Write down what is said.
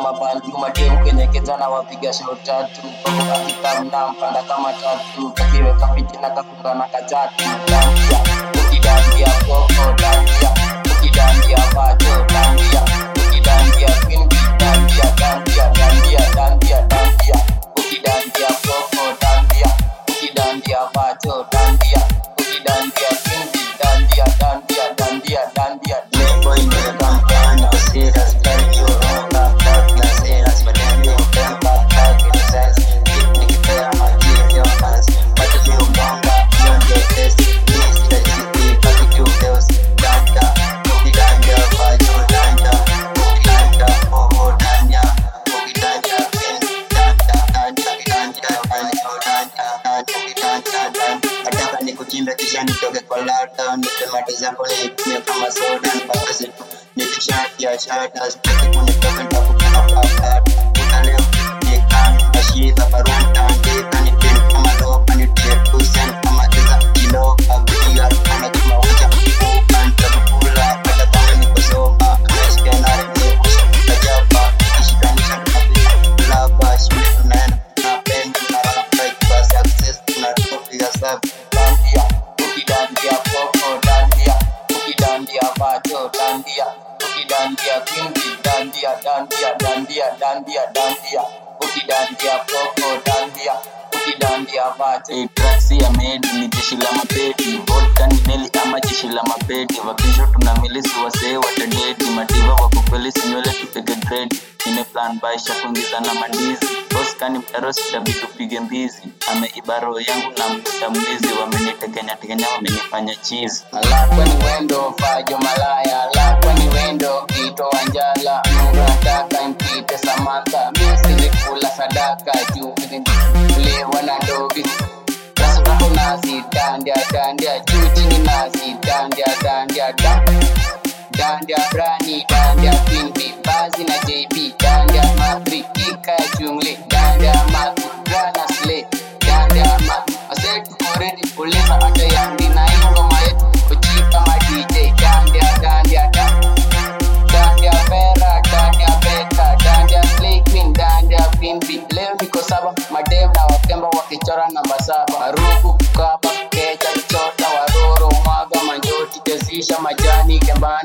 mabandu mademu kwenye kijana wapiga shot tatu kakitamna mpanda kama tatu kakiweka piti na kafunga na kajatu dandia ukidandia koko dandia ukidandia bajo dandia ukidandia kwingi dandia dandia dandia dandia dandia ukidandia koko dandia ukidandia bajo dandia ukidandia kwingi dandia dandia dandia dandia Playboy nimeweka mtaani kwa serious, gari chorona, black na serious, madem yo tempa, black in sense, hip nikipea majili yo fans, watu ni umonga, hiyo ndio test, mimi sitajiki, paki tu girls, danda, ukidanja, vajo, danda, ukidanja, oho, danja, ukidanja, pins, danda, danda, ukidanja, vajo, danda, danda, ukidanja, danda. Nataka nikuchimbe kisha nitoke kwa lockdown, nipe mate zako nitumie kama soda, mpaka siku nikishatia shata, sitaki kunitoka nitakupenda papa. Kuna leo nikan nashiba barua nitaandika, nipin kama lopa, nitie kusen kama iza kilo, abuja kama kama uja, ukan tabukula, hata kama niko soba, nasikia nare ni uso, najaba, nikishikanisha tunapita, lava, shule tunaenda, napenda, tunalala fight for success, tunatopiga sabu. dandia ukidandia koko dandia ukidandia bajo dandia ukidandia kwingi dandia dandia dandia dandia dandia ukidandia koko dandia ukidandia bajo Hey, traksi ya medi ni jeshi la mapedi vodka ni meli ama jeshi la mapedi vakisho tuna milisi wasee watadedi mativa wakukwelisi nywele tupige dredi nimeplan baisha kuingiza na mandizi boskani mtarositabi tupige mbizi ameiba roho yangu na mta mbizi wamenitekenya tekenya wamenifanya chizi Alakwa ni wendo fajo malaya Alakwa ni wendo kito wanjala Mungu nataka mpite Samantha Misili kula sadaka juu Lewa na ndogi Rasuraho nazi dandia dandia Juu chini nazi dandia dandia da Dandia brani dandia queen Bazi na JB dandia matri Kika ya jungli dandia matu Grana slay dandia matu Ase tuko ready kuliza hata yandi na hii ngoma yetu Kuchika ma DJ dandia dandia da Dandia Vera, Dandia Beka, Dandia Slay Queen, Dandia Queen Bee. Leo niko saba, madem na wakemba wakichora namba saba. Ruku kukaba, kecha chota, waroro, mwaga manjoti, jazisha majani, kembani